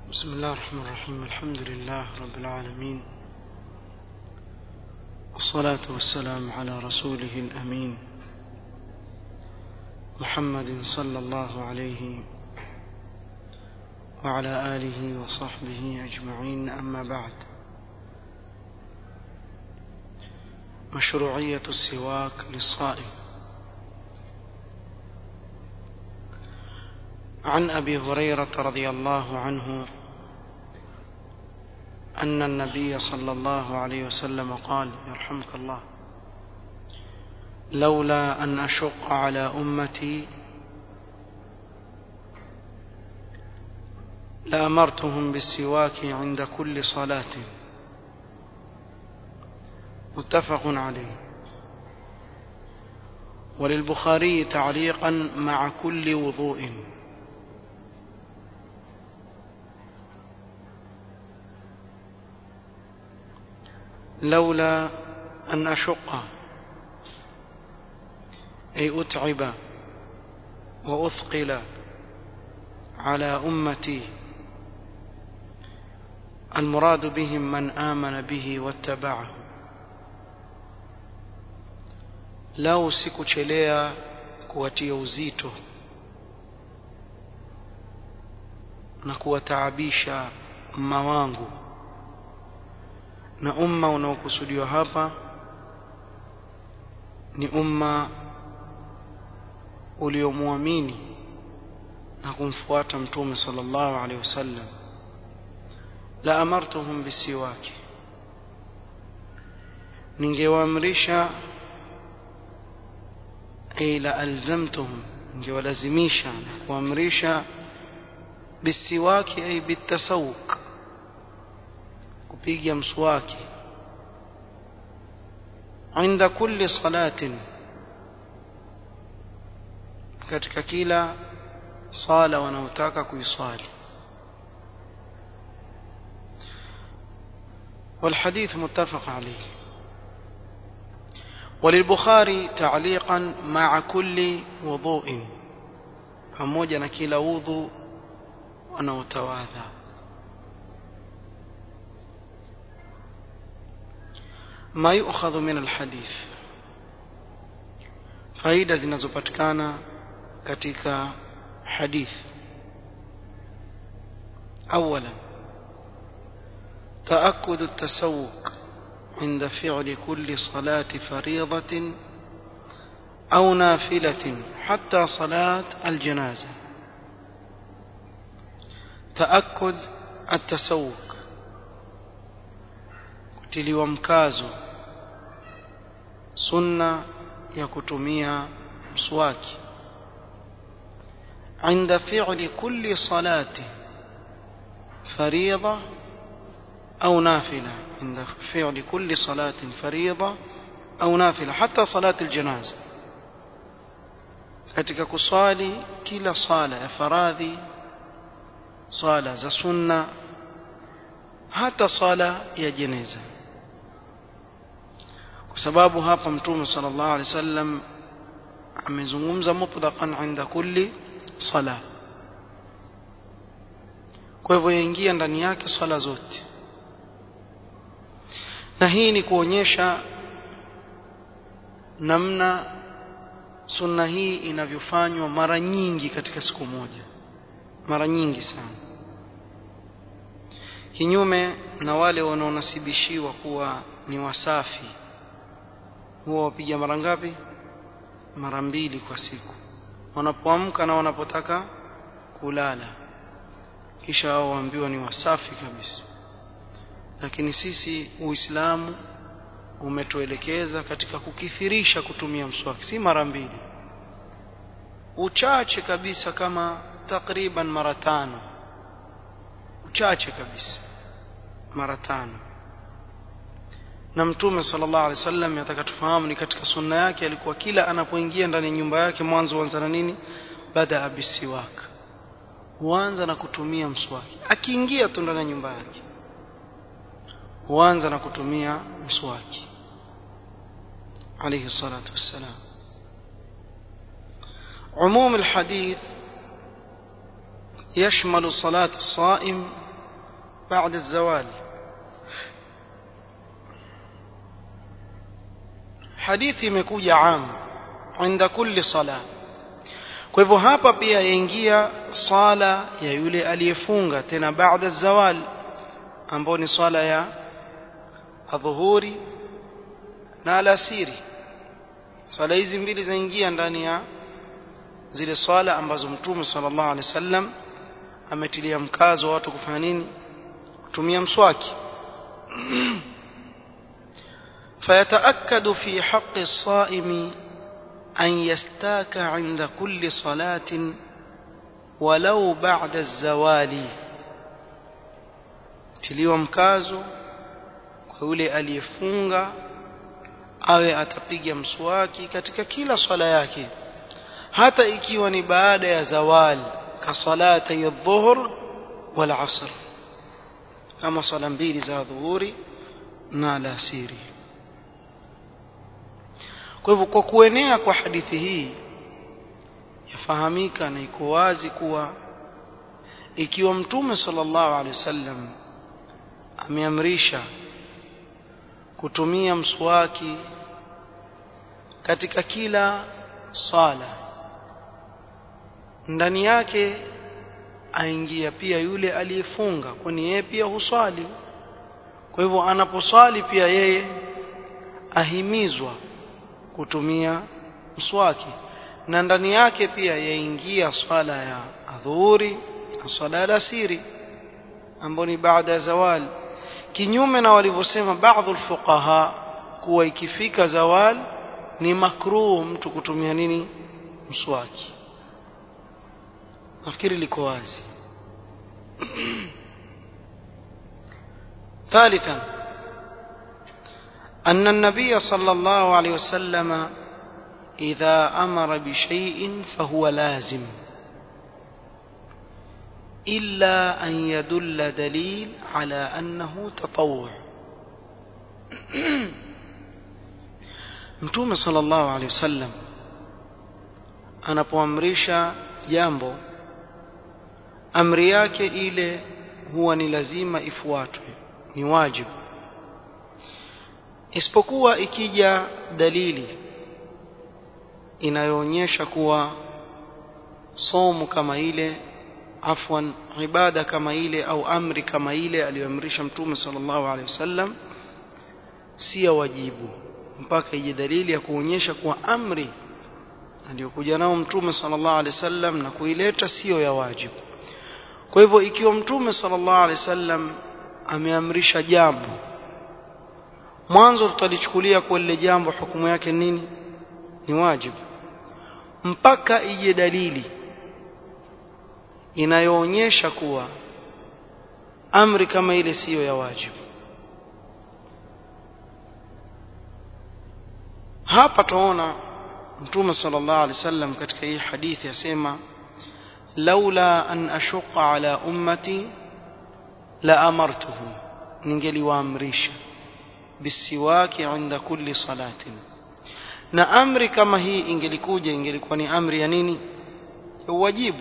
بسم الله الرحمن الرحيم الحمد لله رب العالمين والصلاة والسلام على رسوله الأمين محمد صلى الله عليه وعلى آله وصحبه أجمعين أما بعد مشروعية السواك للصائم عن أبي هريرة رضي الله عنه أن النبي صلى الله عليه وسلم قال يرحمك الله لولا أن أشق على أمتي لأمرتهم بالسواك عند كل صلاة متفق عليه وللبخاري تعليقا مع كل وضوء لولا أن أشق أي أتعب وأثقل على أمتي المراد بهم من آمن به واتبعه lau sikuchelea kuwatia uzito na kuwataabisha umma wangu na umma unaokusudiwa hapa ni umma uliomwamini na kumfuata mtume sallallahu alaihi wasallam la amartuhum bisiwaki ningewaamrisha ay la alzamtuhum ningewalazimisha na kuamrisha bisiwaki ay bitasawuk kupiga mswaki inda kulli salatin katika kila sala wanaotaka kuiswali والحديث متفق عليه وللبخاري تعليقا مع كل وضوء pamoja na kila udhu wanaotawadha ما يؤخذ من الحديث faida zinazopatikana katika hadith اولا تاكد التسوق عند فعل كل صلاه فريضه او نافله حتى صلاه الجنازه تاكد التسوق kutiliwa mkazo sunna ya kutumia mswaki عند فعل كل صلاة فريضة أو نافلة عند فعل كل صلاة فريضة أو نافلة حتى صلاة الجنازة katika kuswali kila sala ya faradhi sala za sunna hata sala ya jeneza kwa sababu hapa mtume sallallahu alaihi wasallam amezungumza mutlaqan inda kulli sala kwa hivyo yaingia ndani yake swala zote na hii ni kuonyesha namna sunna hii inavyofanywa mara nyingi katika siku moja mara nyingi sana kinyume na wale wanaonasibishiwa kuwa ni wasafi huwa wapiga mara ngapi mara mbili kwa siku wanapoamka na wanapotaka kulala kisha wao waambiwa ni wasafi kabisa lakini sisi uislamu umetuelekeza katika kukithirisha kutumia mswaki si mara mbili uchache kabisa kama takriban mara tano uchache kabisa mara tano na mtume sallallahu alaihi wasallam yataka tufahamu ni katika sunna yake alikuwa kila anapoingia ndani ya nyumba yake mwanzo huanza na nini bada bisiwak huanza na kutumia mswaki akiingia tu ndani ya nyumba yake huanza na kutumia mswaki alayhi salatu wassalam عموم الحديث يشمل صلاة الصائم بعد الزوال hadithi imekuja am inda kulli sala kwa hivyo hapa pia yaingia sala ya yule aliyefunga tena baada zawal ambao ni swala ya adhuhuri na alasiri swala hizi mbili zaingia ndani ya zile swala ambazo mtume sallallahu alaihi wasallam ametilia mkazo watu kufanya nini kutumia mswaki فيتأكد في حق الصائم أن يستاك عند كل صلاة ولو بعد الزوال tiliwa mkazo kwa yule aliyefunga awe atapiga mswaki katika kila swala yake hata ikiwa ni baada ya zawal ka salata ya dhuhur wal asr kama swala mbili za dhuhuri na alasiri kwa hivyo kwa kuenea kwa hadithi hii yafahamika na iko wazi kuwa ikiwa mtume sallallahu alaihi wasallam ameamrisha kutumia mswaki katika kila sala ndani yake aingia pia yule aliyefunga kwani yeye pia huswali kwa hivyo anaposwali pia yeye ahimizwa kutumia mswaki na ndani yake pia yaingia swala ya adhuhuri na swala ya alasiri ambayo ni baada ya zawal kinyume na walivyosema baadhi fuqaha kuwa ikifika zawal ni makruh mtu kutumia nini mswaki nafikiri liko wazi ثالثا أن النبي صلى الله عليه وسلم إذا أمر بشيء فهو لازم إلا أن يدل دليل على أنه تطوع mtume sallallahu alaihi wasallam anapoamrisha jambo amri yake ile huwa ni lazima ifuatwe ni wajibu isipokuwa ikija dalili inayoonyesha kuwa somo kama ile afwan ibada kama ile au amri kama ile aliyoamrisha mtume sallallahu alaihi wasallam si ya wajibu mpaka ije dalili ya kuonyesha kuwa amri aliyokuja nao mtume sallallahu alaihi wasallam na kuileta sio ya wajibu kwa hivyo ikiwa mtume sallallahu alaihi wasallam ameamrisha jambo mwanzo tutalichukulia kwa lile jambo hukumu yake nini ni wajibu mpaka ije dalili inayoonyesha kuwa amri kama ile siyo ya wajibu hapa tuona mtume sallallahu alaihi wasallam katika hii hadithi asema laula an ashuqa ala ummati la amartuhum ningeliwaamrisha bisiwaki inda kulli salatin na amri kama hii ingelikuja ingelikuwa ni amri ya nini ya uwajibu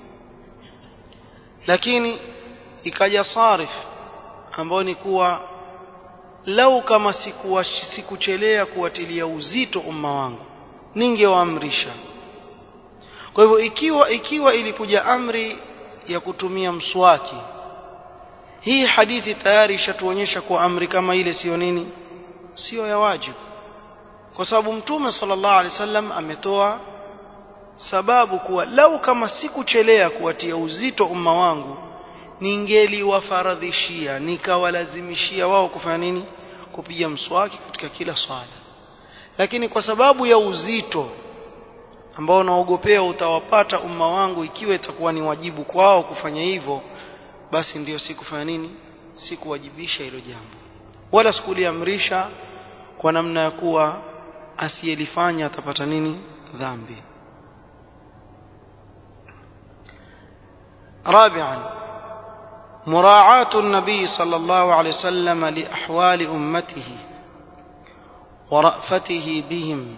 lakini ikaja sarif ambayo ni kuwa lau kama sikuwa sikuchelea kuwatilia uzito umma wangu ningewaamrisha kwa hivyo ikiwa ikiwa ilikuja amri ya kutumia mswaki hii hadithi tayari ishatuonyesha kuwa amri kama ile sio nini sio ya wajibu kwa sababu mtume sallallahu alaihi wasallam ametoa sababu kuwa lau kama sikuchelea kuwatia uzito umma wangu ningeliwafaradhishia nikawalazimishia wao kufanya nini kupiga mswaki katika kila swala lakini kwa sababu ya uzito ambao naogopea utawapata umma wangu ikiwa itakuwa ni wajibu kwao kufanya hivyo basi ndiyo sikufanya nini sikuwajibisha hilo jambo wala sikuliamrisha kwa namna ya kuwa asiyelifanya atapata nini dhambi رابعا مراعاة النبي صلى الله عليه وسلم لأحوال أمته ورأفته بهم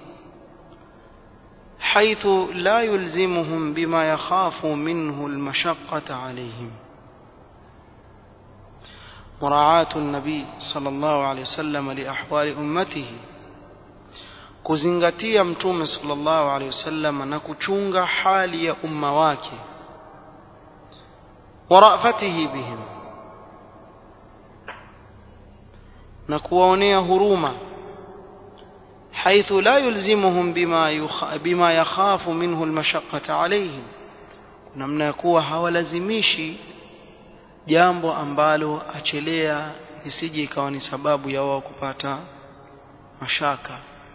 حيث لا يلزمهم بما يخاف منه المشقة عليهم مراعاة النبي صلى الله عليه وسلم لأحوال أمته kuzingatia mtume sallallahu alaihi wasallam na kuchunga hali ya umma wake wa rafatihi bihim na kuwaonea huruma حيث لا يلزمهم بما يخ... بما يخاف منه المشقة عليهم namna ya kuwa hawalazimishi jambo ambalo achelea isije ikawa ni sababu ya wao kupata mashaka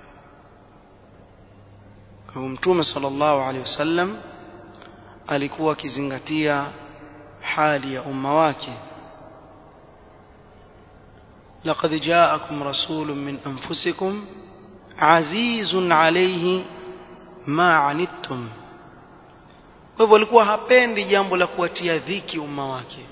kwa mtume sallallahu alaihi wasallam alikuwa akizingatia hali ya umma wake لقد جاءكم رسول من أنفسكم عزيز عليه ما عنتم kwa hivyo alikuwa hapendi jambo la kuwatia dhiki umma wake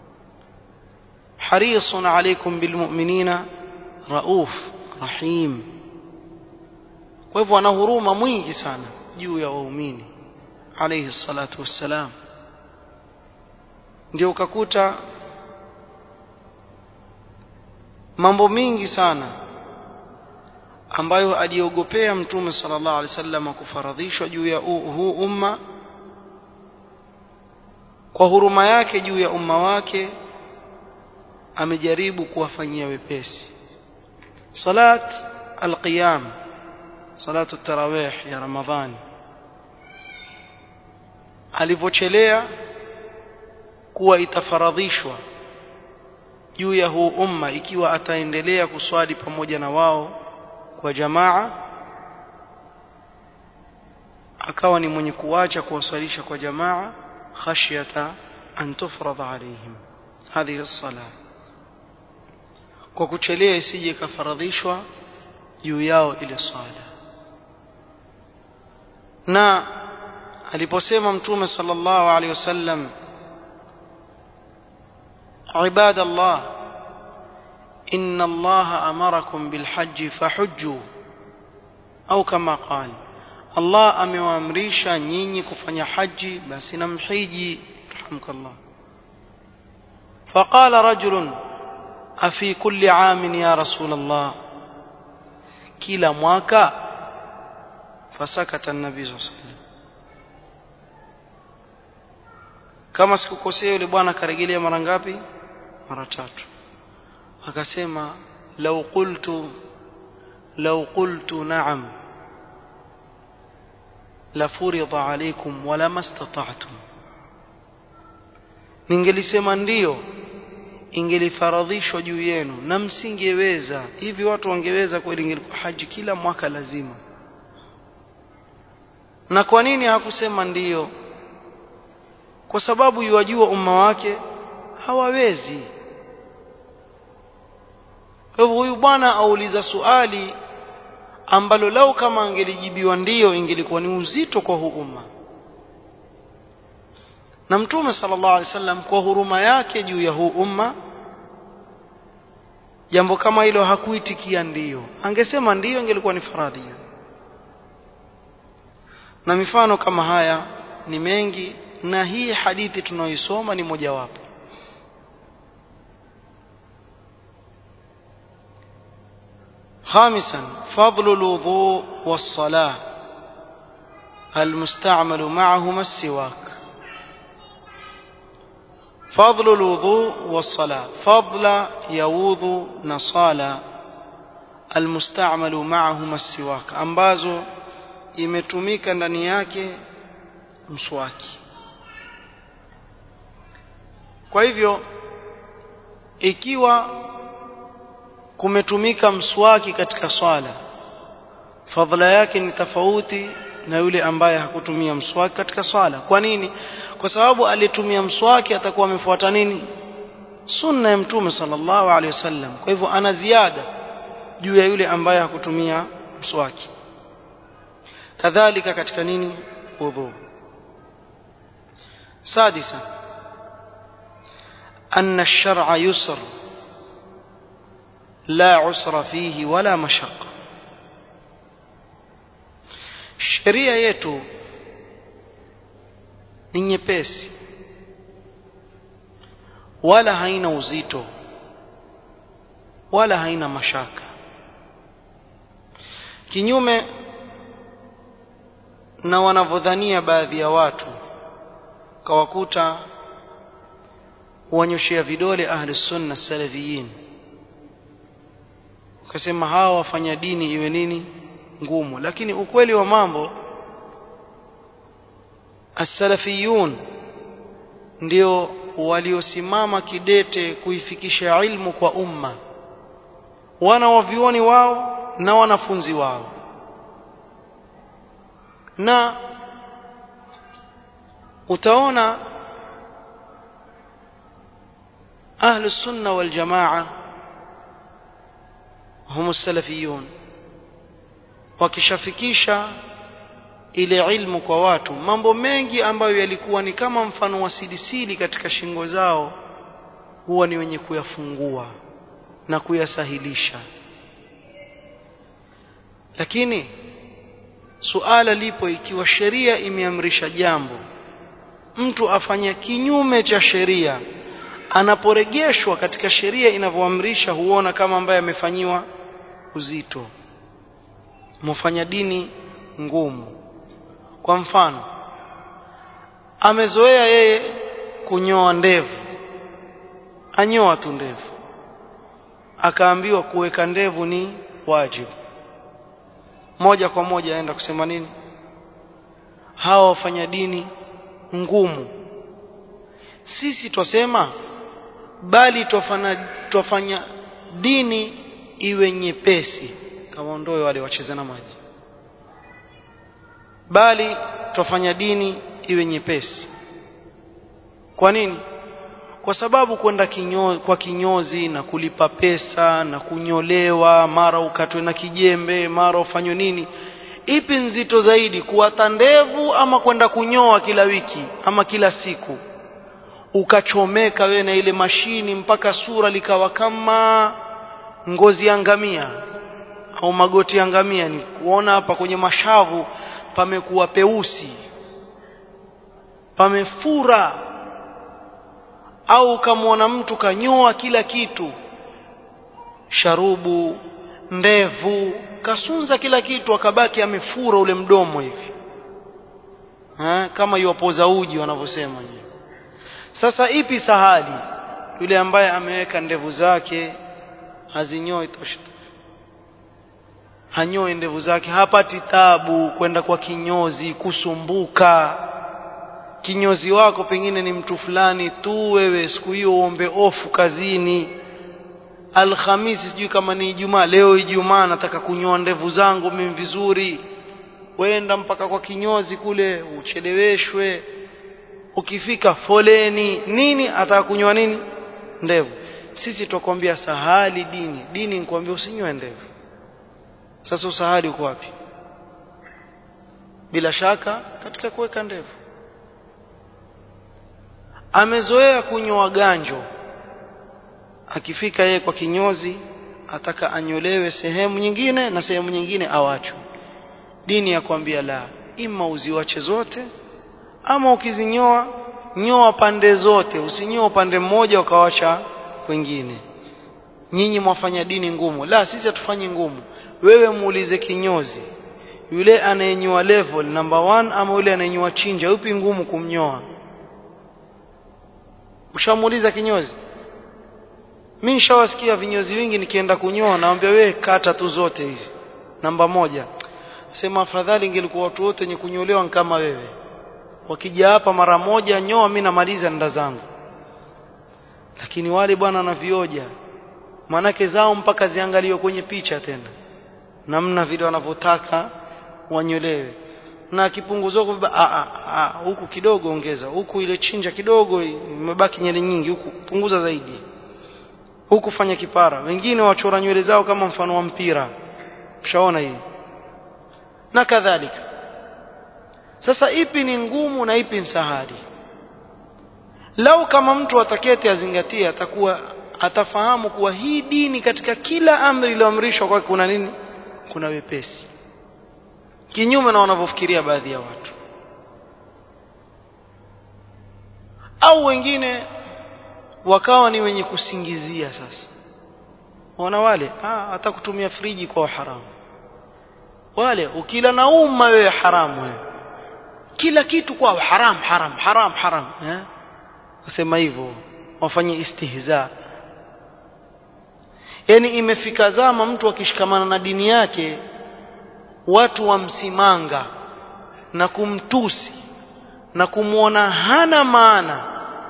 harisun alaikum bilmu'minina rauf rahim kwa hivyo ana huruma mwingi sana juu ya waumini alayhi salatu wassalam ndio ukakuta mambo mingi sana ambayo aliogopea mtume sallallahu alaihi wasallam kufaradhishwa juu ya huu umma kwa huruma yake juu ya umma wake amejaribu kuwafanyia wepesi salat alqiyam salatu tarawih ya ramadhani alivyochelea kuwa itafaradhishwa juu ya huu umma ikiwa ataendelea kuswali pamoja na wao kwa jamaa akawa ni mwenye kuacha kuwaswalisha kwa jamaa khashyata an tufrada alaihim hadhihi as-salah kwa kuchelea isije ikafaradhishwa juu yao ile swala na aliposema mtume sallallahu alaihi wasallam عباد الله إن الله أمركم بالحج فحجوا أو كما قال الله amewaamrisha nyinyi kufanya haji basi namhiji rahmkallah فقال رجل أفي كل عام يا رسول الله kila mwaka fasakata an-nabii sallallahu alayhi wasallam kama sikukosea yule bwana karejelea mara ngapi mara tatu akasema law qultu law qultu na'am la furida alaykum wala mastata'tum ningelisema ndiyo ingelifaradhishwa juu yenu na msingeweza hivi watu wangeweza kweli ingelikuwa haji kila mwaka lazima na kwa nini hakusema ndiyo kwa sababu yuwajua umma wake hawawezi kwa hivyo huyu bwana auliza suali ambalo lau kama angelijibiwa ndiyo ingelikuwa ni uzito kwa huu umma na mtume sallallahu alaihi wasallam kwa huruma yake juu ya huu umma jambo kama hilo hakuitikia ndiyo angesema ndiyo ingelikuwa ni faradhi na mifano kama haya ni mengi na hii hadithi tunaoisoma ni mojawapo خامسا فضل الوضوء والصلاة المستعمل معهما السواك فضل الوضوء والصلاة فضل يوضو نصالا المستعمل معهما السواك ambazo imetumika ndani yake mswaki kwa hivyo ikiwa kumetumika mswaki katika swala fadhila yake ni tofauti na yule ambaye hakutumia mswaki katika swala kwa nini kwa sababu alitumia mswaki atakuwa amefuata nini sunna ya mtume sallallahu alaihi wasallam kwa hivyo ana ziada juu ya yule ambaye hakutumia mswaki kadhalika katika nini wudhu sadisa أن الشرع يسر لا عسر فيه ولا مشقة sheria yetu ni nyepesi wala haina uzito wala haina mashaka kinyume na wanavyodhania baadhi ya watu kawakuta wanyoshea vidole ahli sunna salafiyin ukasema hawa wafanya dini iwe nini ngumu lakini ukweli wa mambo as-salafiyun ndio waliosimama kidete kuifikisha ilmu kwa umma wana wavioni wao na wanafunzi wao na utaona ahlu sunna wal jamaa hum salafiyun wakishafikisha ile ilmu kwa watu mambo mengi ambayo yalikuwa ni kama mfano wa silisili katika shingo zao huwa ni wenye kuyafungua na kuyasahilisha lakini suala lipo ikiwa sheria imeamrisha jambo mtu afanya kinyume cha sheria anaporegeshwa katika sheria inavyoamrisha huona kama ambaye amefanyiwa uzito mufanya dini ngumu kwa mfano amezoea yeye kunyoa ndevu anyoa tu ndevu akaambiwa kuweka ndevu ni wajibu moja kwa moja aenda kusema nini hawa wafanya dini ngumu sisi twasema bali twafanya, twafanya dini iwe nyepesi kama ondoe wale wacheza na maji bali twafanya dini iwe nyepesi kwa nini kwa sababu kwenda kinyo, kwa kinyozi na kulipa pesa na kunyolewa mara ukatwe na kijembe mara ufanywe nini ipi nzito zaidi kuwata ndevu ama kwenda kunyoa kila wiki ama kila siku ukachomeka we na ile mashini mpaka sura likawa kama ngozi ya ngamia au magoti ya ngamia ni kuona hapa kwenye mashavu pamekuwa peusi pamefura au ukamwona mtu kanyoa kila kitu sharubu ndevu kasunza kila kitu akabaki amefura ule mdomo hivi ha? kama iwapoza uji wanavyosema sasa ipi sahali yule ambaye ameweka ndevu zake hazinyoi tosha hanyoe ndevu zake hapati tabu kwenda kwa kinyozi kusumbuka kinyozi wako pengine ni mtu fulani tu wewe siku hiyo uombe ofu kazini alhamisi sijui kama ni ijumaa leo ijumaa nataka kunyoa ndevu zangu mimi vizuri wenda mpaka kwa kinyozi kule ucheleweshwe ukifika foleni nini ataka kunyoa nini ndevu sisi tutakwambia sahali dini dini nikwambia usinyoe ndevu sasa usahali uko wapi bila shaka katika kuweka ndevu amezoea kunywa ganjo akifika yeye kwa kinyozi ataka anyolewe sehemu nyingine na sehemu nyingine awachwe dini ya kwambia la ima uziwache zote ama ukizinyoa nyoa pande zote usinyoa upande mmoja ukawacha kwingine nyinyi mwafanya dini ngumu la sisi hatufanyi ngumu wewe muulize kinyozi yule anayenyoa level number one ama yule anayenyoa chinja upi ngumu kumnyoa ushamuuliza kinyozi mimi nishawasikia vinyozi vingi nikienda kunyoa naambia wewe kata tu zote hizi namba moja sema afadhali ingelikuwa watu wote wenye kunyolewa kama wewe wakija hapa mara moja nyoa mimi namaliza nda zangu lakini wale bwana na vioja manake zao mpaka ziangaliwe kwenye picha tena namna vile wanavyotaka wanyolewe na kipunguzo huku kidogo ongeza huku ile chinja kidogo imebaki nywele nyingi huku punguza zaidi huku fanya kipara wengine wachora nywele zao kama mfano wa mpira mshaona hii na kadhalika sasa ipi ni ngumu na ipi ni sahali lau kama mtu ataketi azingatie atakuwa atafahamu kuwa hii dini katika kila amri iliyoamrishwa kwake kuna nini kuna wepesi kinyume na wanavyofikiria baadhi ya watu au wengine wakawa ni wenye kusingizia sasa wana wale ah hata kutumia friji kwa haramu wale ukila na umma wewe haramu wewe kila kitu kwa haram haram haram haram eh wasema hivyo wafanye istihza yani imefika zama mtu akishikamana na dini yake watu wamsimanga na kumtusi na kumwona hana maana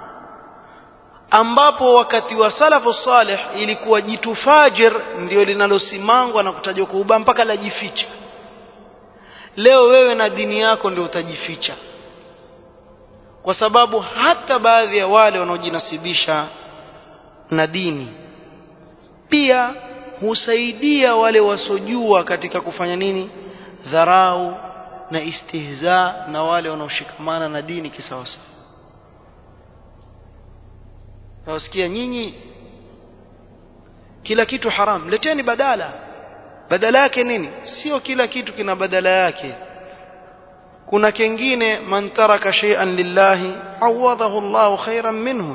ambapo wakati wa salafu salih ilikuwa jitu fajir ndio linalosimangwa na kutajwa kwa ubaya mpaka lajificha leo wewe na dini yako ndio utajificha kwa sababu hata baadhi ya wale wanaojinasibisha na dini pia husaidia wale wasojua katika kufanya nini dharau na istihza na wale wanaoshikamana na dini kisawasawa nawasikia nyinyi kila kitu haram leteni badala badala yake nini sio kila kitu kina badala yake kuna kingine man taraka shay'an lillahi awadahu Allahu khairan minhu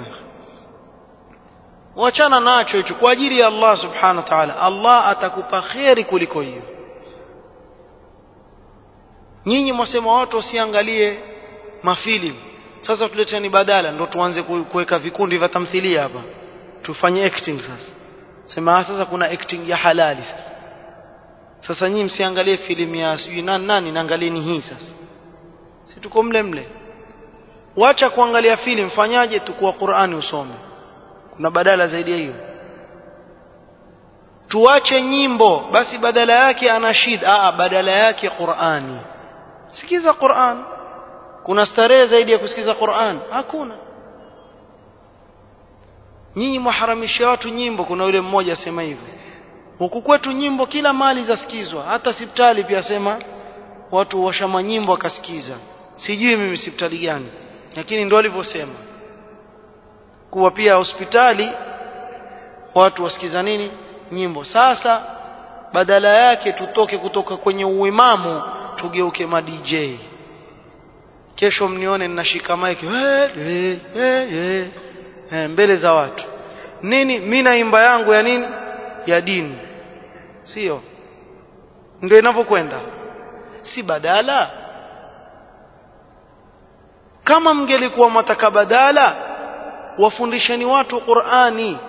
wachana nacho hicho kwa ajili ya Allah subhanahu wa ta'ala Allah atakupa khairi kuliko hiyo nyinyi mwasema watu wasiangalie mafilimu sasa tuleteni badala ndo tuanze kuweka vikundi vya tamthilia hapa tufanye acting sasa sema sasa kuna acting ya halali sasa sasa nyinyi msiangalie filamu ya sijui nani nani naangalieni hii sasa si tuko mle mle wacha kuangalia filamu fanyaje tukua Qur'ani usome kuna badala zaidi ya hiyo tuache nyimbo basi badala yake anashid a badala yake Qur'ani sikiza Qur'an kuna starehe zaidi ya kusikiza Qur'an hakuna nyinyi mwaharamisha watu nyimbo kuna yule mmoja asema hivyo huku kwetu nyimbo kila mali zasikizwa hata sipitali pia sema watu washama nyimbo akasikiza sijui mimi sipitali gani lakini ndio alivyosema kuwa pia hospitali watu wasikiza nini nyimbo sasa badala yake tutoke kutoka kwenye uimamu tugeuke ma DJ kesho mnione ninashika mic hey, hey, hey, hey. Hey, mbele za watu nini mimi naimba yangu ya nini ya dini sio ndio inavyokwenda si badala kama mngelikuwa mataka badala wafundisheni watu Qur'ani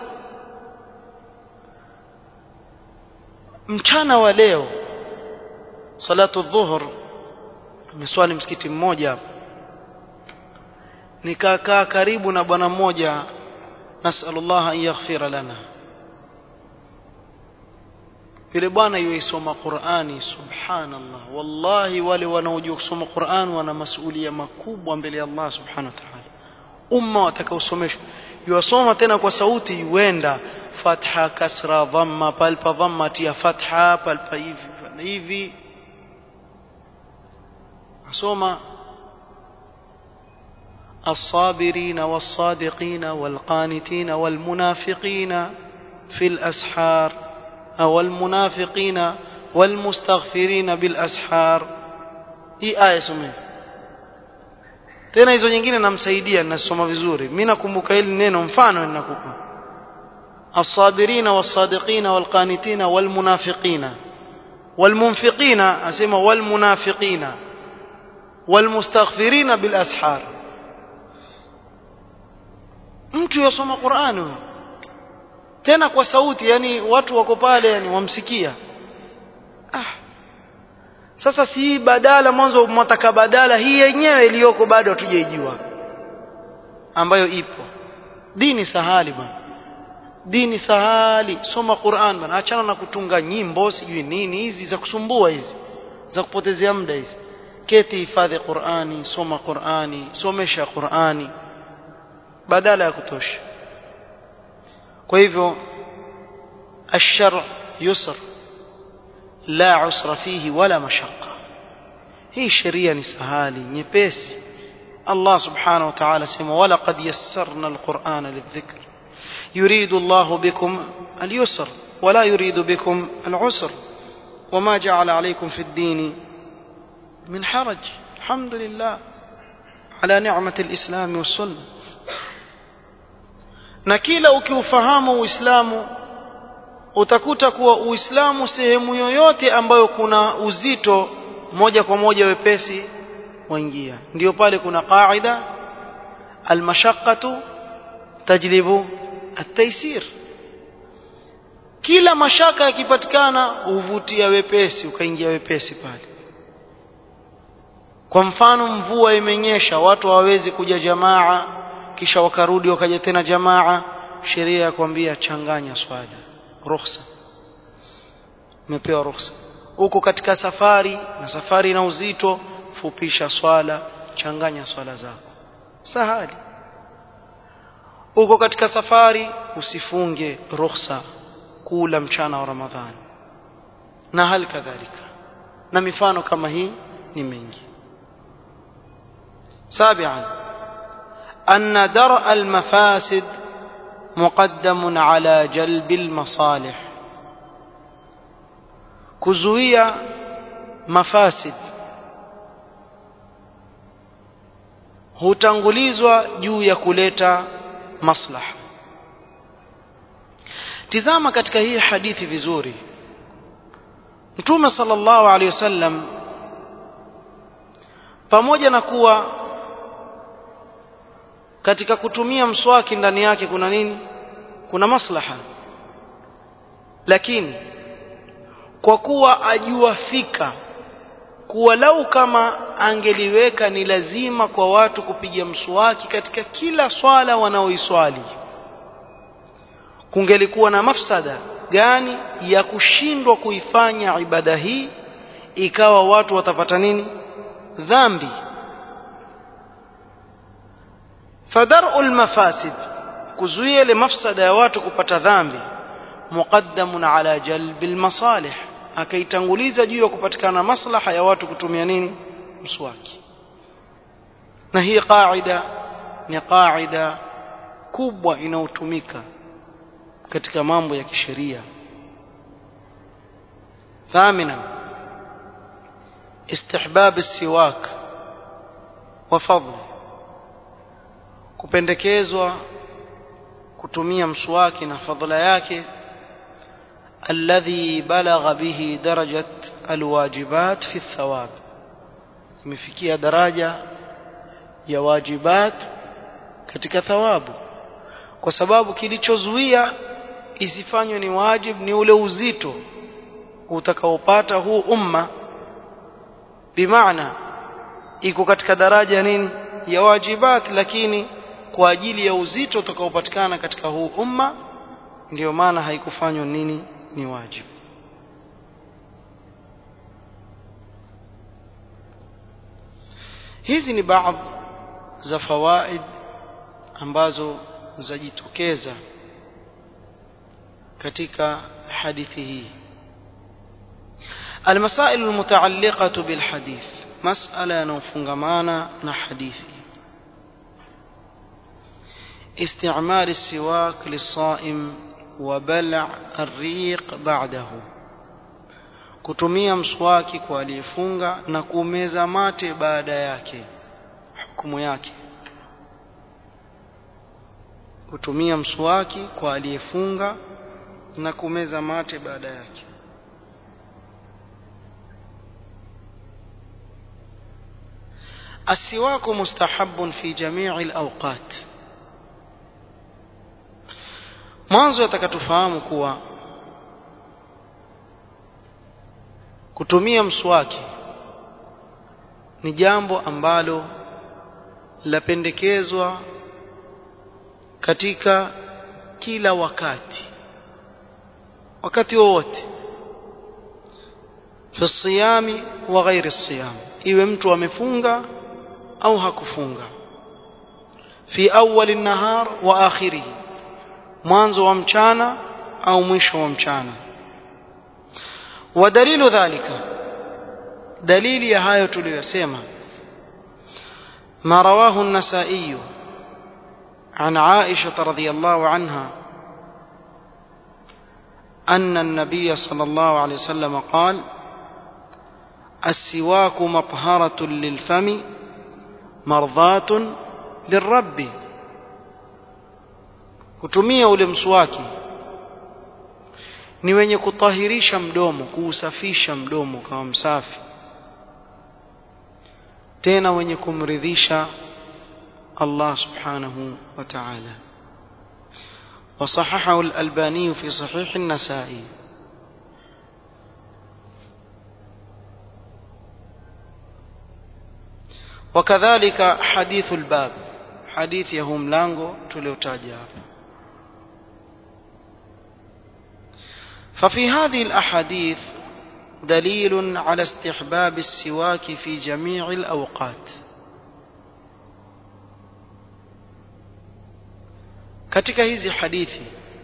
mchana wa leo salatu dhuhur nimeswali msikiti mmoja nikakaa karibu na bwana mmoja nasallallahu an yaghfira lana yule bwana yuisoma Qur'ani subhanallah wallahi wale wanaojua kusoma Qur'an wana masuhulia makubwa mbele ya Allah subhanahu wa ta'ala umma watakaosomeshwa yuwasoma tena kwa sauti yuenda fatha kasra dhamma palpa dhamma tia fatha palpa hivi hivi asoma الصابرين والصادقين والقانتين والمنافقين في الأسحار أو المنافقين والمستغفرين بالأسحار hii aya someni tena hizo nyingine namsaidia ninasoma vizuri mimi nakumbuka hili neno mfano ninakupa الصابرين والصادقين والقانتين والمنافقين والمنفقين اسمع والمنافقين والمستغفرين بالاسحار mtu yasoma Qur'ani tena kwa sauti yani watu wako pale yani wamsikia ah sasa si badala mwanzo mwataka badala hii yenyewe iliyoko bado hatujaijua ambayo ipo dini sahali bwana dini sahali soma Qur'an bwana achana na kutunga nyimbo sijui nini hizi za kusumbua hizi za kupotezea muda hizi keti hifadhi Qur'ani soma Qur'ani somesha Qur'ani badala ya kutosha kwa hivyo الشرع يسر لا عسر فيه ولا مشقة هي شريعة نسهالي نيبس الله سبحانه وتعالى سمى ولقد يسرنا القرآن للذكر يريد الله بكم اليسر ولا يريد بكم العسر وما جعل عليكم في الدين من حرج الحمد لله على نعمة الإسلام والسنة na kila ukiufahamu uislamu utakuta kuwa uislamu sehemu yoyote ambayo kuna uzito moja kwa moja wepesi waingia ndio pale kuna qaida almashaqqatu tajlibu at-taysir kila mashaka yakipatikana huvutia wepesi ukaingia wepesi pale kwa mfano mvua imenyesha watu hawawezi kuja jamaa kisha wakarudi wakaja tena jamaa sheria ya kwambia changanya swala ruhusa umepewa ruhusa uko katika safari na safari na uzito fupisha swala changanya swala zako sahali uko katika safari usifunge ruhusa kula mchana wa ramadhani na hali kadhalika na mifano kama hii ni mingi سابعا أن درء المفاسد مقدم على جلب المصالح كزوية مفاسد hutangulizwa juu ya kuleta maslaha tizama katika hii hadithi vizuri mtume sallallahu alaihi wasallam pamoja na kuwa katika kutumia mswaki ndani yake kuna nini kuna maslaha lakini kwa kuwa ajua fika kuwa lau kama angeliweka ni lazima kwa watu kupiga mswaki katika kila swala wanaoiswali kungelikuwa na mafsada gani ya kushindwa kuifanya ibada hii ikawa watu watapata nini dhambi fadar'u almafasid kuzuia ile mafsada ya watu kupata dhambi muqaddamun ala jalbi almasalih akaitanguliza juu ya kupatikana maslaha ya watu kutumia nini mswaki na hii qaida ni qaida kubwa inayotumika katika mambo ya kisheria ثامنا استحباب السواك وفضله kupendekezwa kutumia mswaki na fadhila yake alladhi balagha bihi darajat alwajibat fi thawab imefikia daraja ya wajibat katika thawabu kwa sababu kilichozuia isifanywe ni wajib ni ule uzito utakaopata huu umma bimaana iko katika daraja nini ya wajibat lakini kwa ajili ya uzito utakaopatikana katika huu umma ndiyo maana haikufanywa nini ni wajibu hizi ni baadhi za fawaid ambazo zajitokeza katika hadithi hii المسائل المتعلقة بالحديث مسألة نوفنغمانا نحديثي استعمال السواك للصائم وبلع الريق بعده kutumia mswaki kwa aliyefunga na kumeza mate baada yake hukumu yake kutumia mswaki kwa aliyefunga na kumeza mate baada yake السواك مستحب في جميع الأوقات mwanzo atakatufahamu kuwa kutumia mswaki ni jambo ambalo lapendekezwa katika kila wakati wakati wowote fi siyami wa ghairi siyam iwe mtu amefunga au hakufunga fi awwal an-nahar wa akhirih mwanzo wa mchana au mwisho wa mchana ودليل ذلك دليل يا هاyo tuliyosema ما رواه النسائي عن عائشة رضي الله عنها أن النبي صلى الله عليه وسلم قال السواك مطهرة للفم مرضاة للرب kutumia ule mswaki ni wenye kutahirisha mdomo kuusafisha mdomo kama msafi tena wenye kumridhisha Allah subhanahu wa ta'ala وصححه الألباني في صحيح النسائي وكذلك حديث الباب حديث يهم لانغو تليوتاجا ففي هذه الأحاديث دليل على استحباب السواك في جميع الأوقات katika hizi hadithi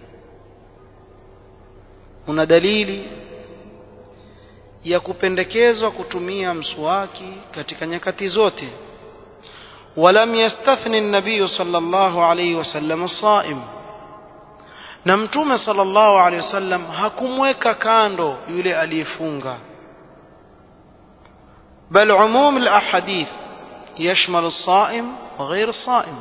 kuna dalili ya kupendekezwa kutumia mswaki katika nyakati zote ولم يستثني النبي صلى الله عليه وسلم الصائم na mtume sallallahu alaihi wasallam hakumweka kando yule aliyefunga bal umum alahadith yashmal as-saim wa ghayr as-saim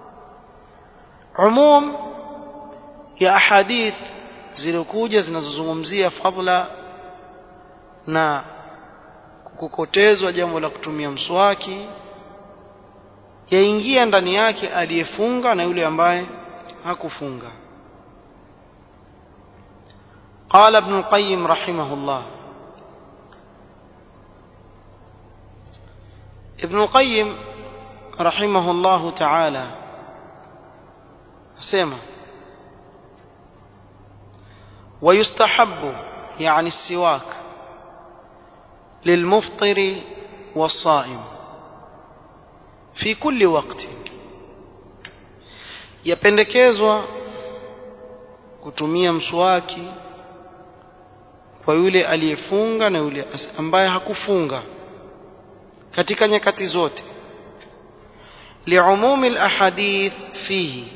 umum ya ahadith zilikuja zinazozungumzia fadla na kukokotezwa jambo la kutumia mswaki yaingia ndani yake aliyefunga na yule ambaye hakufunga قال ابن القيم رحمه الله ابن القيم رحمه الله تعالى سمع ويستحب يعني السواك للمفطر والصائم في كل وقت yapendekezwa kutumia mswaki kwa yule aliyefunga na yule ambaye hakufunga katika nyakati zote liumumi alahadith fihi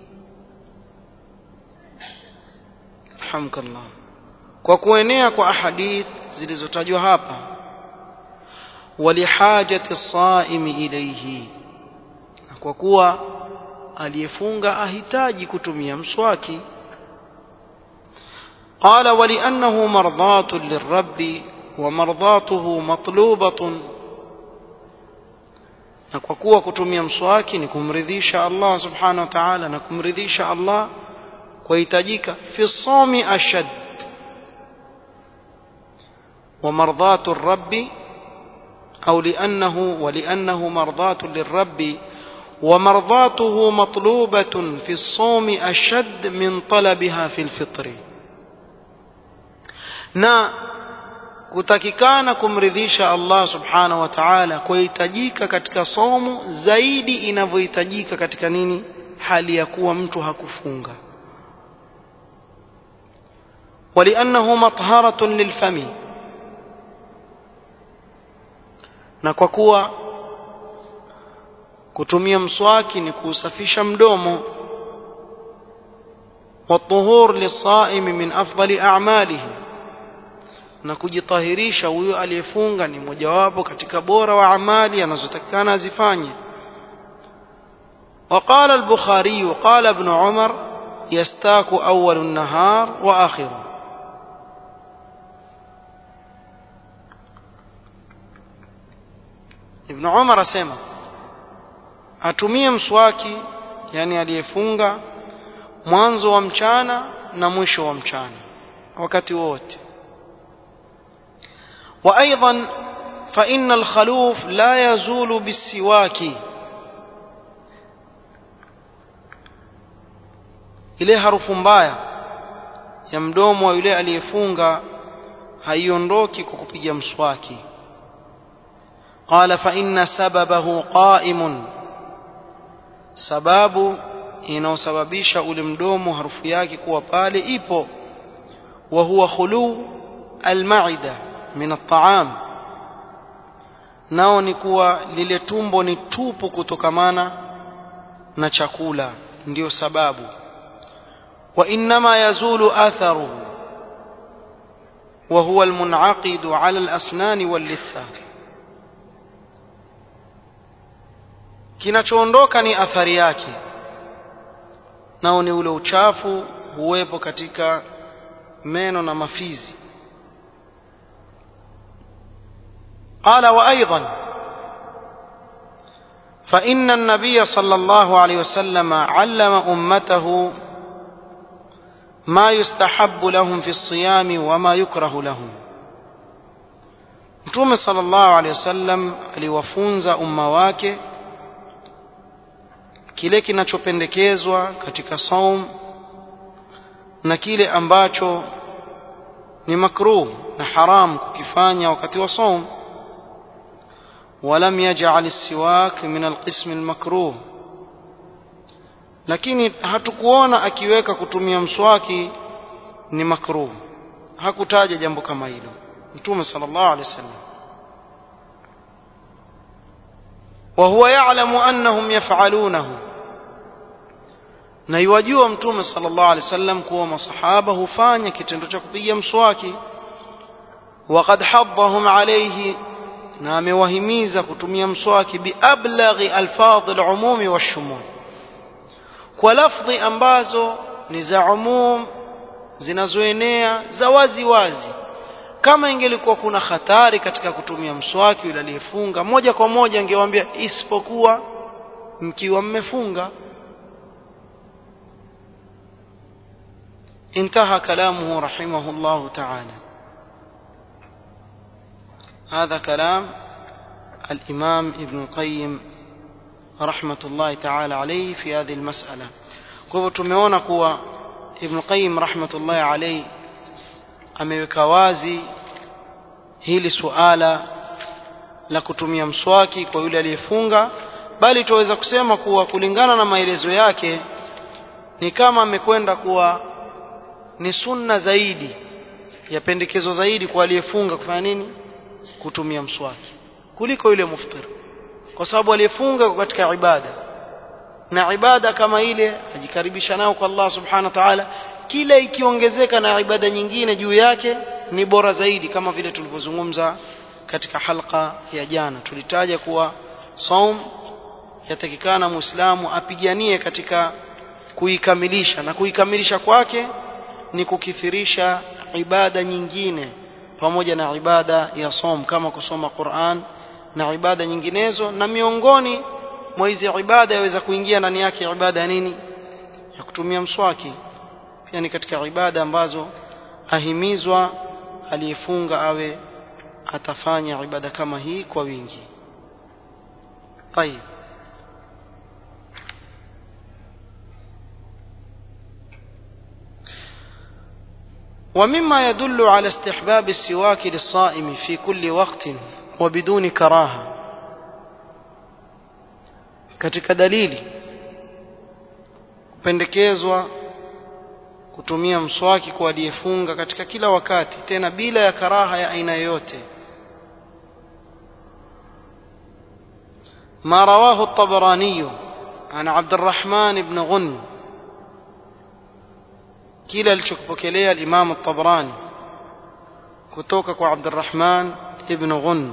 alhamdulillah kwa kuenea kwa ahadith zilizotajwa hapa walihajati saimi ilayhi na kwa kuwa aliyefunga ahitaji kutumia mswaki قال ولأنه مرضاة للرب ومرضاته مطلوبة na kwa kuwa kutumia mswaki ni kumridhisha Allah subhanahu wa ta'ala na kumridhisha Allah kuhitajika fi sawmi ashad wa mardhatu ar-rabbi au li'annahu wa li'annahu mardhatu lir-rabbi ومرضاته مطلوبة في الصوم أشد من طلبها في الفطر na kutakikana kumridhisha Allah subhanahu wa ta'ala kuhitajika katika somo zaidi inavyohitajika katika nini hali ya kuwa mtu hakufunga ولأنه مطهرة للفم na kwa kuwa kutumia mswaki ni kuusafisha mdomo والطهور للصائم من أفضل أعماله na kujitahirisha huyo aliyefunga ni mojawapo katika bora wa amali anazotakikana azifanye وقال البخاري قال ابن عمر يستاك أول النهار وآخره ابن عمر سمع atumie mswaki yani aliyefunga mwanzo wa mchana na mwisho wa mchana wakati wote وايضا فان الخلوف لا يزول بالسواك ile harufu mbaya ya mdomo wa yule aliyefunga haiondoki kwa kupiga mswaki قال فإن سببه قائم sababu inayosababisha ule mdomo harufu yake kuwa pale ipo wa huwa khulu almaida min at'am nao ni kuwa lile tumbo ni tupu kutokamana na chakula ndiyo sababu wa inma yazulu atharuhu wa huwa almunaqid ala alasnan wallitha kinachoondoka ni athari yake nao ni ule uchafu huwepo katika meno na mafizi قال وأيضا فإن النبي صلى الله عليه وسلم علم أمته ما يستحب لهم في الصيام وما يكره لهم Mtume sallallahu alaihi wasallam aliwafunza umma wake kile kinachopendekezwa katika saum na kile ambacho ni makruh na haram kukifanya wakati wa saum ولم يجعل السواك من القسم المكروه lakini hatukuona akiweka kutumia mswaki ni makruh hakutaja jambo kama hilo mtume sallallahu alaihi wasallam وهو يعلم انهم يفعلونه na iwajua mtume sallallahu alaihi wasallam kuwa masahaba hufanya kitendo cha kupiga mswaki وقد حضهم عليه na amewahimiza kutumia mswaki biablaghi alfadhi alumumi washumul kwa lafdhi ambazo ni za umum zinazoenea za wazi wazi kama ingelikuwa kuna hatari katika kutumia mswaki yule aliyefunga moja kwa moja angewaambia isipokuwa mkiwa mmefunga انتهى كلامه رحمه الله تعالى هذا كلام الإمام ابن القيم رحمة الله تعالى عليه في هذه المسألة kwa tumeona kuwa Ibn Qayyim rahmatullahi alayhi ameweka wazi hili suala la kutumia mswaki kwa yule aliyefunga bali tuweza kusema kuwa kulingana na maelezo yake ni kama amekwenda kuwa ni sunna zaidi ya pendekezo zaidi kwa aliyefunga kufanya nini kutumia mswaki kuliko yule muftir kwa sababu aliyefunga katika ibada na ibada kama ile ajikaribisha nao kwa Allah subhanahu wa ta'ala kila ikiongezeka na ibada nyingine juu yake ni bora zaidi kama vile tulivyozungumza katika halqa ya jana tulitaja kuwa saum yatakikana muislamu apiganie katika kuikamilisha na kuikamilisha kwake ni kukithirisha ibada nyingine pamoja na ibada ya som kama kusoma Qur'an na ibada nyinginezo na miongoni mwa hizi ibada yaweza kuingia ndani yake ibada ya nini ya kutumia mswaki pia ni katika ibada ambazo ahimizwa aliyefunga awe atafanya ibada kama hii kwa wingi طيب ومما يدل على استحباب السواك للصائم في كل وقت وبدون كراهة katika dalili kupendekezwa kutumia mswaki kwa aliyefunga katika kila wakati tena bila ya karaha ya aina yoyote ما رواه الطبراني عن عبد الرحمن بن غن kile alichokipokelea al-Imam at-Tabrani kutoka kwa Abdurrahman ibn Ghun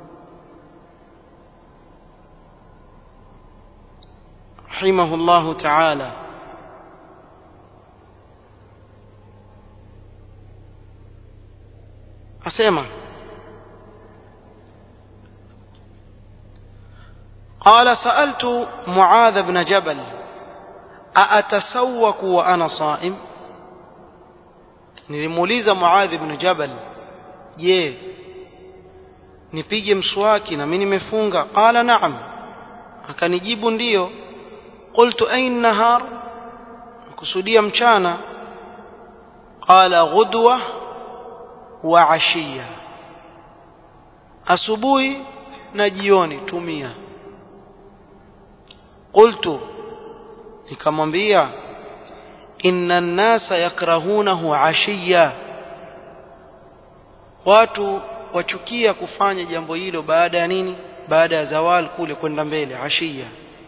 رحمه الله تعالى أسمع قال سألت معاذ بن جبل أأتسوك وأنا صائم nilimuuliza Muadh ibn Jabal je nipige mswaki na mimi nimefunga qala na'am akanijibu ndiyo qultu ayn nahar kusudia mchana qala ghudwa wa ashiya asubuhi na jioni tumia qultu nikamwambia inna nnasa yakrahunahu ashiya watu wachukia kufanya jambo hilo baada ya nini baada ya zawal kule kwenda mbele ashiya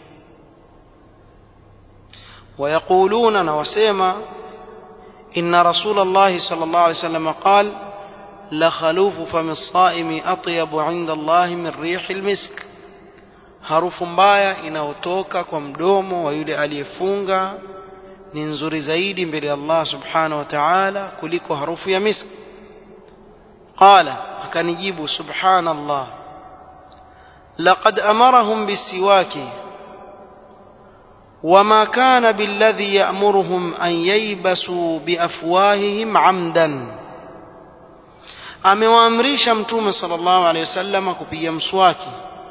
ويقولون نوسيما إن رسول الله صلى الله عليه وسلم قال لخلوف فم الصائم أطيب عند الله من ريح المسك harufu mbaya inayotoka kwa mdomo wa yule aliyefunga ni nzuri zaidi mbele ya Allah subhanahu wa ta'ala kuliko harufu ya miski qala akanijibu subhanallah laqad amarahum bisiwaki وما كان بالذي يأمرهم أن ييبسوا بأفواههم عمدا amewaamrisha mtume sallallahu alaihi wasallam kupiga mswaki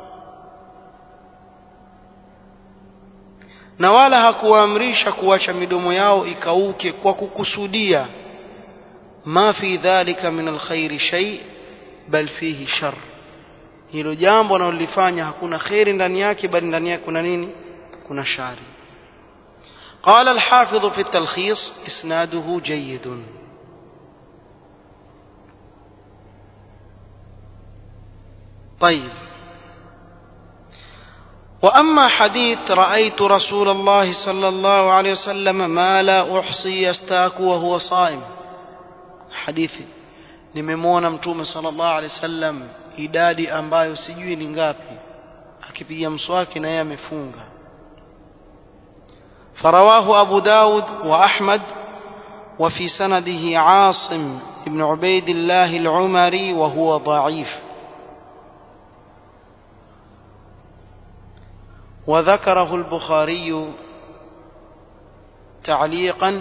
na wala hakuwaamrisha kuacha midomo yao ikauke kwa kukusudia ma fi dhalika min alkhairi shay bal fihi shar hilo jambo wanalolifanya hakuna khairi ndani yake bali ndani yake kuna nini kuna shari قال الحافظ في التلخيص إسناده جيد طيب وأما حديث رأيت رسول الله صلى الله عليه وسلم ما لا أحصي يستاك وهو صائم حديثي nimemwona mtume sallallahu alaihi wasallam idadi ambayo sijui ni ngapi akipiga mswaki na yeye amefunga فرواه أبو داود وأحمد وفي سنده عاصم بن عبيد الله العمري وهو ضعيف وذكره البخاري تعليقا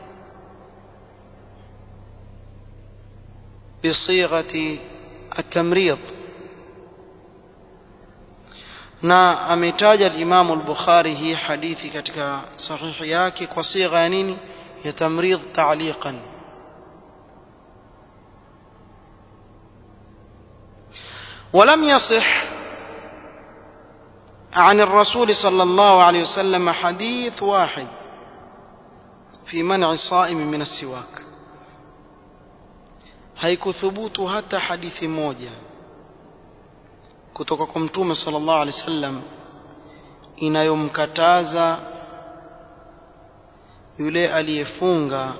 بصيغة التمريض na ametaja al-Imam al-Bukhari hii hadithi katika sahihi yake kwa sigha ya nini ya tamrid ta'liqan ولم يصح عن الرسول صلى الله عليه وسلم حديث واحد في منع الصائم من السواك haikuthubutu hata hadithi moja kutoka kwa mtume sallallahu alaihi wasallam inayomkataza yule aliyefunga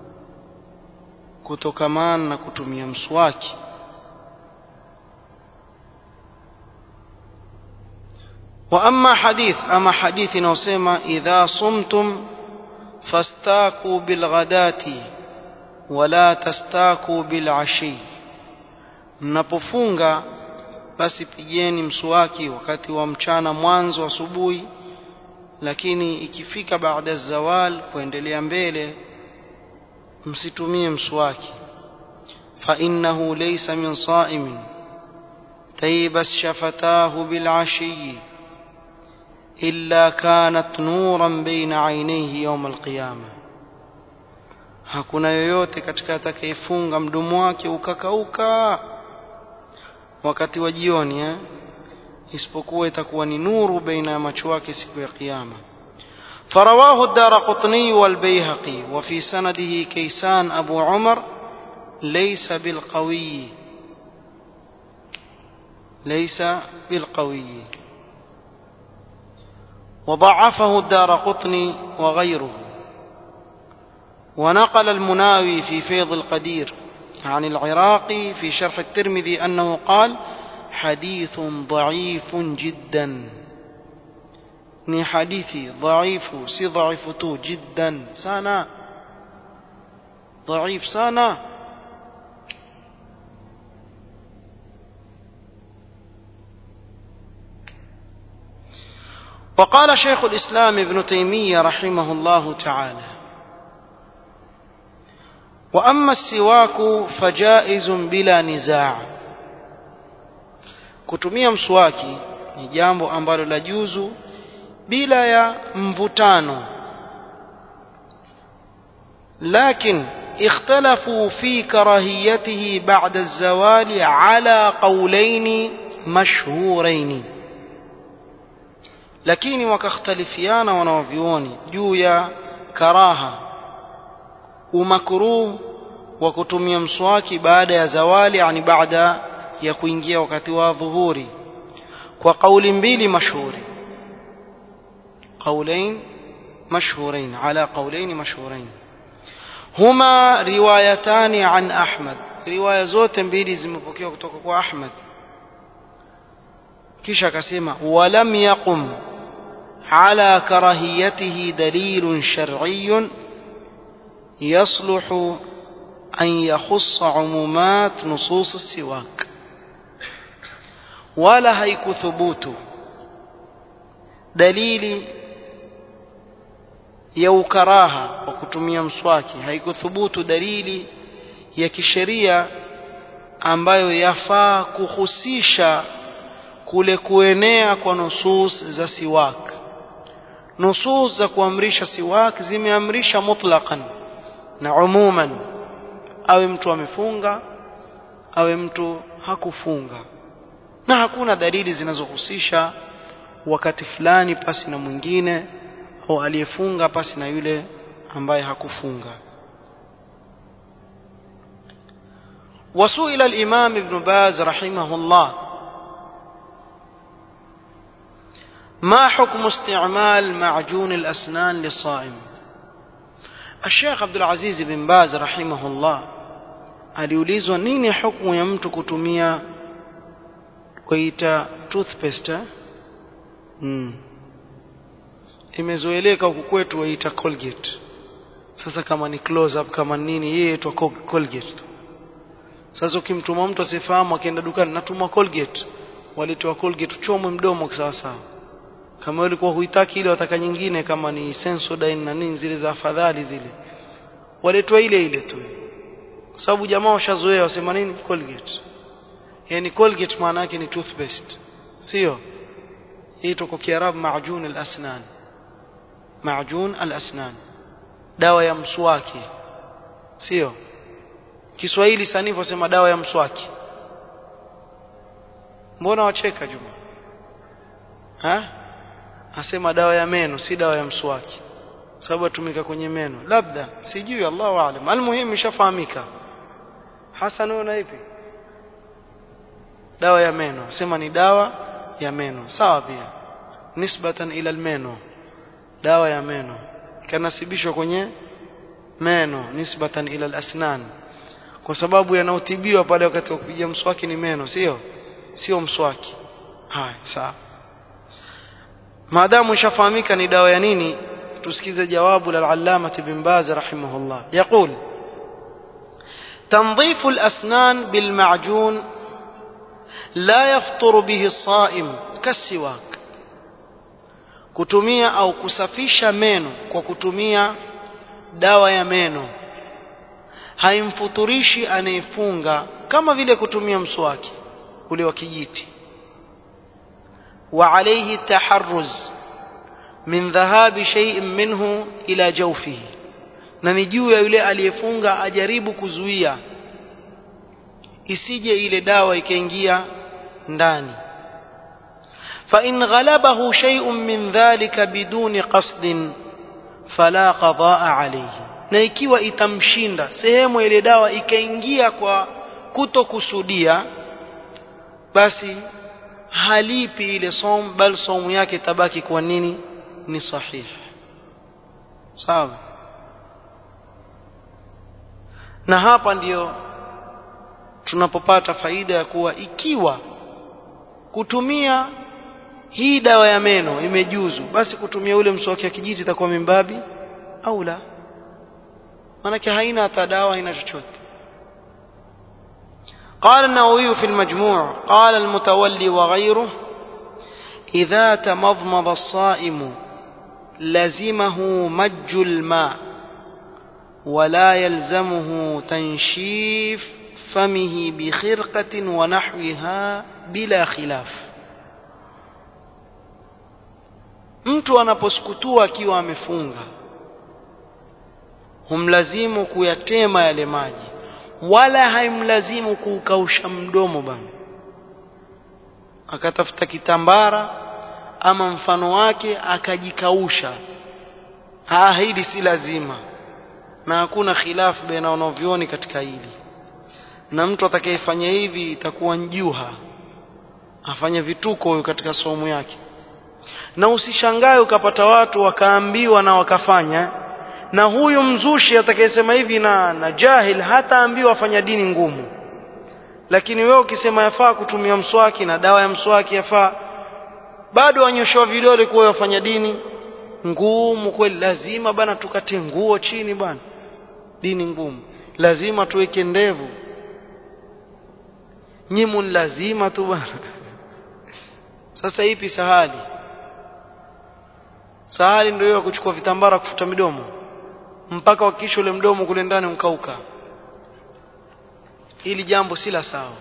kutokamana na kutumia mswaki واما حديث اما حديث inayosema idha sumtum fastaku bilghadati wala tastaku bilashi mnapofunga basi pigeni mswaki wakati wa mchana mwanzo asubuhi lakini ikifika baada zawal kuendelea mbele msitumie mswaki fa innahu laysa min sa'imin taybas shafatahu bil ashi illa kanat nuran baina aynayhi yawm al qiyamah hakuna yoyote katika atakayefunga mdomo wake ukakauka wakati wa jioni eh? isipokuwa itakuwa ni nuru baina ya macho yake siku ya kiyama فرواه الدار قطني والبيهقي وفي سنده كيسان أبو عمر ليس بالقوي ليس بالقوي وضعفه الدار قطني وغيره ونقل المناوي في فيض القدير عن العراقي في شرح الترمذي أنه قال حديث ضعيف جدا ni hadithi dhaifu si dhaifu tu jiddan sana dhaif sana وقال شيخ الإسلام ابن تيمية رحمه الله تعالى وأما السواك فجائز بلا نزاع kutumia mswaki ni jambo ambalo la juzu bila ya mvutano لكن اختلفوا في كراهيته بعد الزوال على قولين مشهورين lakini wakakhtalifiana wanawavyuoni juu ya karaha umakruh wa kutumia mswaki baada ya zawali yani baada ya kuingia wakati wa dhuhuri kwa kauli mbili mashuhuri قولين مشهورين على قولين مشهورين هما روايتان عن أحمد رواية زوت mbili zimepokewa kutoka kwa Ahmad kisha akasema walam yaqum على كراهيته دليل شرعي يصلح أن يخص عمومات نصوص السواك ولا هيك ثبوت دليل ya ukaraha wa kutumia mswaki haikuthubutu dalili ya kisheria ambayo yafaa kuhusisha kule kuenea kwa nusus za siwak nusus za kuamrisha siwak zimeamrisha mutlaqan na umuman awe mtu amefunga awe mtu hakufunga na hakuna dalili zinazohusisha wakati fulani pasi na mwingine au aliyefunga pasi na yule ambaye hakufunga وسئل الإمام ابن باز رحمه الله ما حكم استعمال معجون الأسنان للصائم الشيخ عبد العزيز بن باز رحمه الله aliulizwa nini hukumu ya mtu kutumia kuita toothpaste mm. imezoeleka huku kwetu waita colgate sasa kama ni close up kama nini yeye itwa colgate sasa ukimtuma mtu asifahamu akienda dukani natuma colgate walitoa colgate chomwe mdomo sawa sawa kama ulikuwa huitaki ile wataka nyingine kama ni sensodyne na nini zile za afadhali zile walitoa ile ile tu kwa sababu jamaa washazoea wasema nini colgate yani colgate maana yake ni toothpaste sio hii kwa kiarabu maajun al-asnan maajun al-asnan dawa ya mswaki sio Kiswahili sanifu wasema dawa ya mswaki mbona wacheka Juma ha asema dawa ya meno si dawa ya mswaki sababu atumika kwenye meno labda sijui Allahu aalam almuhimu ishafahamika Hasan una ipi dawa ya meno sema ni dawa ya meno sawa pia nisbatan ila almeno dawa ya meno kanasibishwa kwenye meno nisbatan ila alasnan kwa sababu yanaotibiwa pale wakati wa kupiga mswaki ni meno sio sio mswaki haya sawa maadamu ishafahamika ni dawa ya nini tusikize jawabu la al-allama ibn baz rahimahullah yaqul تنظيف الأسنان بالمعجون لا يفطر به الصائم كالسواك kutumia au kusafisha meno kwa kutumia dawa ya meno haimfuturishi anayefunga kama vile kutumia mswaki ule wa kijiti wa alayhi taharruz min dhahabi shay'in minhu ila jawfihi na ni juu ya yule aliyefunga ajaribu kuzuia isije ile dawa ikaingia ndani فإن غلبه شيء من ذلك بدون قصد فلا قضاء عليه na ikiwa itamshinda sehemu ile dawa ikaingia kwa kutokusudia basi halipi ile som bal somu yake tabaki kwa nini ni sahihi sawa na hapa ndiyo tunapopata faida ya kuwa ikiwa kutumia hii dawa ya meno imejuzu basi kutumia ule mswaki wa kijiti itakuwa mimbabi au la manake haina hata dawa haina chochote قال النووي في المجموع قال المتولي وغيره إذا تمضمض الصائم لزمه مج الماء ولا يلزمه تنشيف فمه بخرقة ونحوها بلا خلاف mtu anaposukutua akiwa amefunga humlazimu kuyatema yale maji wala haimlazimu kuukausha mdomo bana akatafuta kitambara ama mfano wake akajikausha ah hili si lazima na hakuna khilafu baina wanavyoni katika hili na mtu atakayefanya hivi itakuwa njuha afanye vituko huyo katika somo yake na usishangae ukapata watu wakaambiwa na wakafanya na huyu mzushi atakayesema hivi na, na jahil hataambiwa afanya dini ngumu lakini wewe ukisema yafaa kutumia mswaki na dawa ya mswaki yafaa bado wanyoshewa vidole kuwa wafanya dini ngumu kweli lazima bana tukate nguo chini bana dini ngumu lazima tuweke ndevu nyimu lazima tu bana sasa ipi sahali sahali ndio hiyo kuchukua vitambara kufuta midomo mpaka wakisha ule mdomo kule ndani unkauka ili jambo si la sawa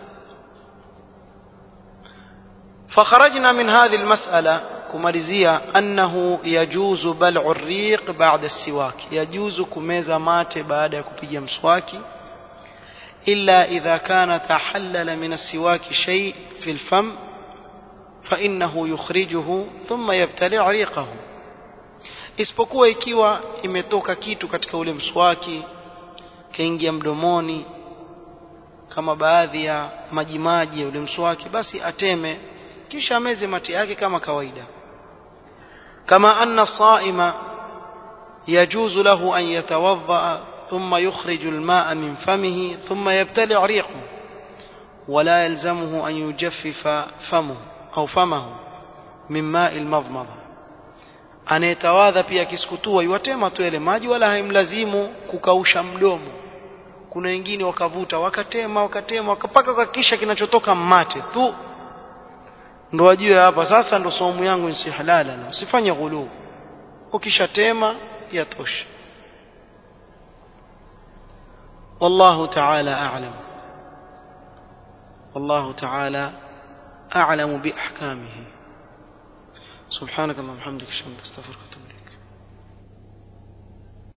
فخرجنا من هذه المسألة kumalizia annahu yajuzu bal'u riq ba'da siwak yajuzu kumeza mate baada ya kupiga mswaki illa idha kana tahallala min as-siwak shay fi al-fam fa innahu yukhrijuhu thumma yabtali' riqahu isipokuwa ikiwa imetoka kitu katika ule mswaki kaingia mdomoni kama baadhi ya majimaji ya ule mswaki basi ateme kisha ameze mate yake kama kawaida كما أن الصائم يجوز له أن يتوضأ ثم يخرج الماء من فمه ثم يبتلع ريقه ولا يلزمه أن يجفف فمه أو فمه من ماء المضمضة anayetawadha pia akisukutua iwatema tu yale maji wala haimlazimu kukausha mdomo kuna wengine wakavuta wakatema wakatema wakapaka kakisha kinachotoka mate tu ndo wajue hapa sasa ndo somu yangu ni halala na usifanye ghulu ukishatema yatosha والله تعالى أعلم والله تعالى أعلم بأحكامه سبحانك اللهم وبحمدك اشهد ان لا اله الا انت استغفرك واتوب اليك